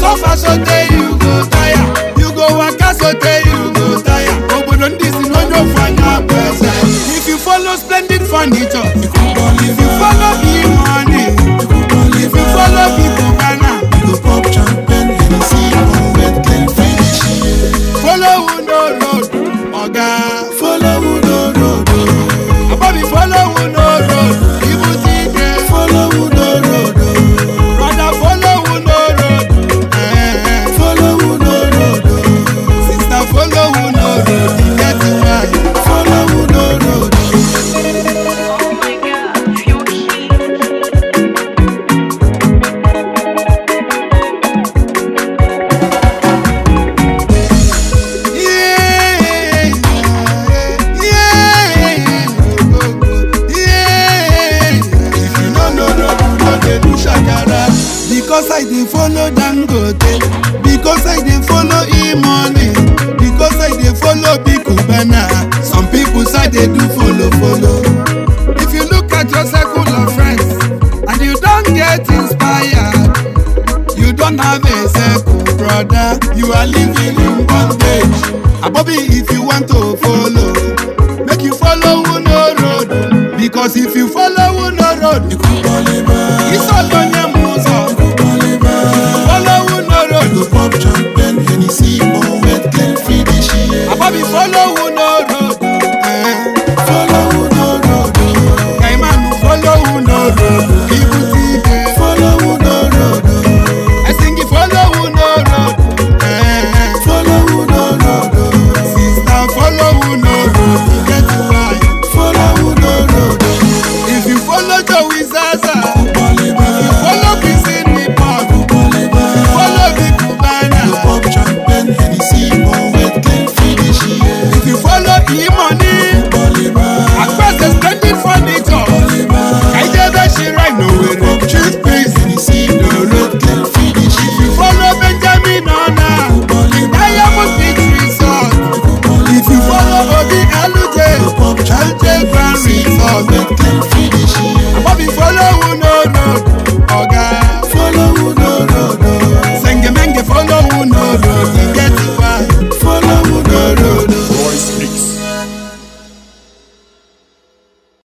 suffer sotey you go tire you go waka sotey you go tire obodo ndị si n'onye ofu anya bụ eze if you follow splendid furniture if you follow big money if you follow people ghana You go pop champagne, Hennessy, one wet clean finish. follow who no road oga Follow who no road, oh. abobi follow who no road ibu ti de follow who no road, oh. brother follow who no road eh, follow who no road, oh. sister follow who no road e get why. follow who no road. oh. Oh my god, you're cute. Yeah, yeah, yeah. If you no know road, you no dey do shakara. Because I dey follow Dangote, because I dey follow E-money, because I dey follow Big Cubana. Some people say dey do follow follow. If you look at your circle of friends and you don get inspired, you don't have a circle, brother. You are living in bondage. Abobi, if you want to follow, make you follow who no road. Because if you follow who no road, Ikú bọ́lé bá. it's all on